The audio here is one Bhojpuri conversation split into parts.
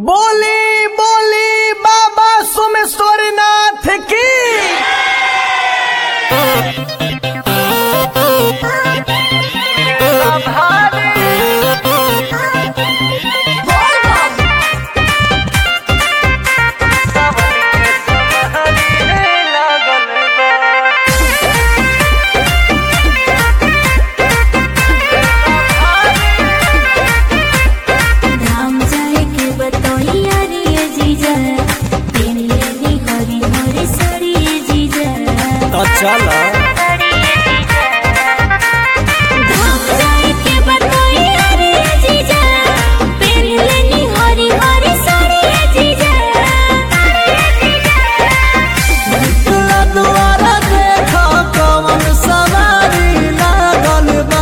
बोली बोली बाबा सोमेश्वरनाथ की धाम जाए के बतौइया रे जीजा तेरे नी हरी हरी सड़ी जीजा तो चलो धाम जाए के बतौइया रे जीजा तेरे नी हरी हरी सड़ी जीजा निकला द्वारा देखा कवन सवारी लागल बा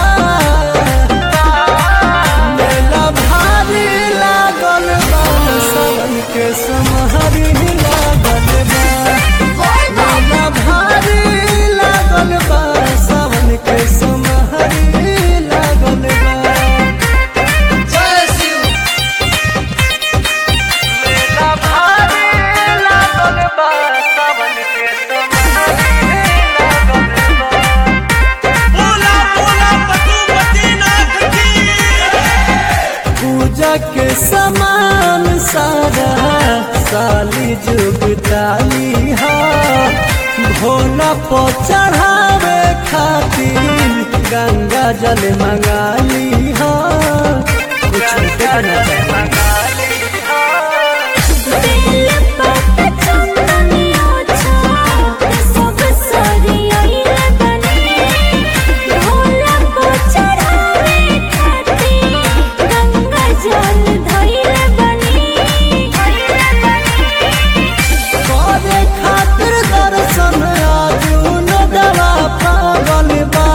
मेला भारी लागल बा सावन के समहरी लागल बा मेला भारी लागल बा सावन के समहरी लागल बा जय शिव मेला भारी लागल बा सावन के समहरी लागल बा बोला बोला पशुपतिनाथ की पूजा के समान सारा साली जुगताली हा भोला पो चढ़ावे खातिर गंगा जल मंगाली हा कुछ छूटे ना बेल पत्ता चंदनिया छा सब सरी आइले बने भोला को चढ़ावे खातिर गंगा जल धइले बने करे खातिर दर्शन आजुन दवा पागल बा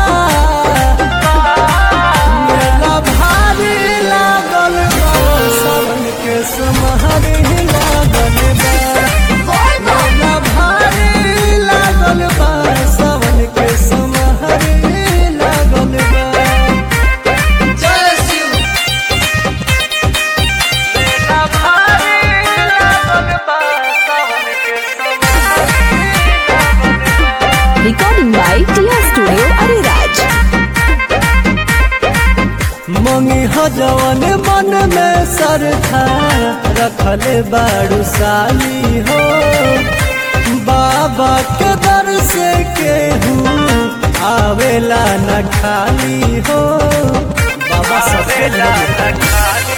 मेला भारी लागल बा सावन के समहरी लागल बा मेला भारी लागल बा सावन के समहरी लागल बा जय शिव मेला भारी लागल बा सावन के समहरी लागल बा Recording by Tia Studio Ariraj. मंगी हजवन मन में सरथा रखल बाड़ू साली हो बाबा के दर से केहू आवेला न खाली हो बाबा सबके लिए